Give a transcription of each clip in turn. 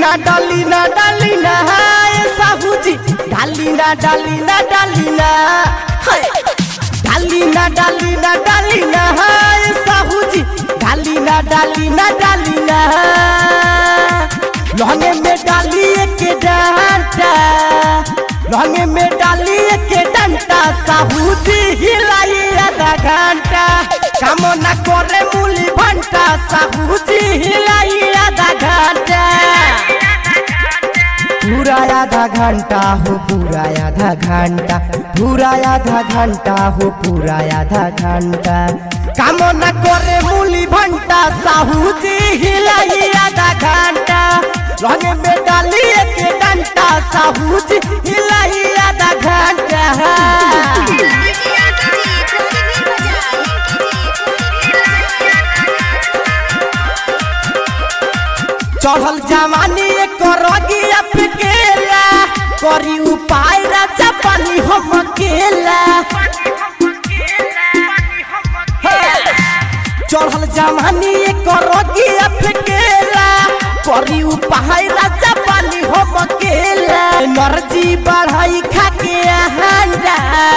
ना डाली ना डाली ना हाय साहूजी डाली ना डाली ना डाली ना हाय। डाली ना डाली ना डाली ना हाय साहूजी डाली ना डाली ना डाली ना लहंगे में डाली एक डंटा लहंगे में डाली एक डंटा साहूजी हिलाई आधा घंटा काम न करे मूली भंटा साहूजी हिलाई आधा घंटा पूरा आधा घंटा हो पूरा आधा घंटा पूरा आधा घंटा हो पूरा आधा घंटा काम न करे मूली भंटा साहू जी हिलाई आधा घंटा रंग में डाली एक घंटा साहू जी हिलाई आधा घंटा चढ़ल जवानी एक रगिया फेकेला करी उपाय राजा पानी हम अकेला चढ़ल जवानी एक रगिया फेकेला करी उपाय राजा पानी हम अकेला एनर्जी बढ़ाई खा के हांडा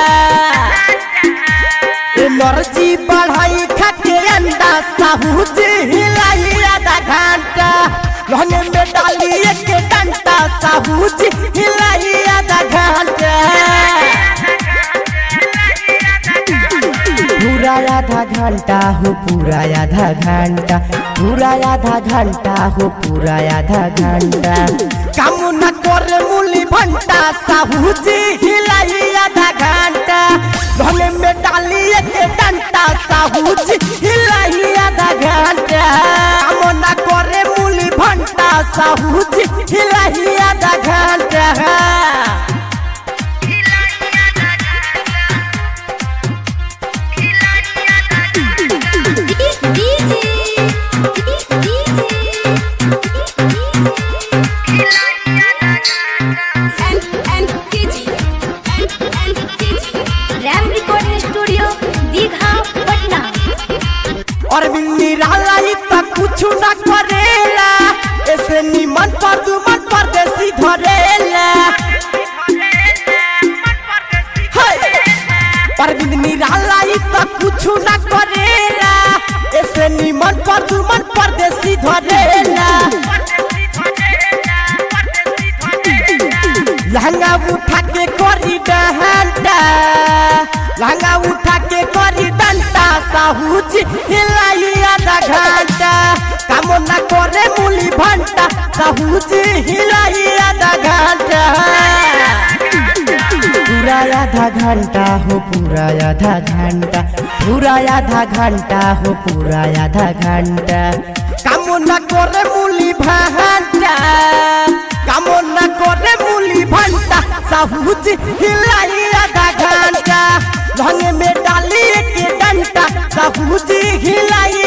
एनर्जी बढ़ाई खा के अंडा साहू जी हिलाई आधा घंटा लहंगे में डाली एक डंटा साहू जी हिलाई आधा घंटा पूरा आधा घंटा हो पूरा आधा घंटा पूरा आधा घंटा हो पूरा आधा घंटा काम न करे मूली भंटा साहू जी हिलाई आधा घंटा लहंगे में डाली एक डंटा साहू जी हिलाई आधा घंटा काम न करे मूली भंटा साहू जी हिलाई आधा घंटा रैम रिकॉर्डिंग स्टूडियो दीघा पटना और निराला ही तक कुछ न करेला ऐसे निमन पर दुमन परदेसी धरेला हाय। परवीन निराला ही तक कुछ न करेला ऐसे निमन पर दुमन परदेसी धरेला लहंगा उठा के करी डंडा लहंगा उठा के करी डंडा साहू जी हिलाई आधा घंटा काम न करे मूली भंटा साहू जी हिलाई आधा घंटा पूरा आधा घंटा हो पूरा आधा घंटा पूरा आधा घंटा हो पूरा आधा घंटा काम न करे मूली भंटा काम न करे मूली भंटा साहूज हिलाई आधा घंटा रंग में डाली एक डंटा साहूज हिलाई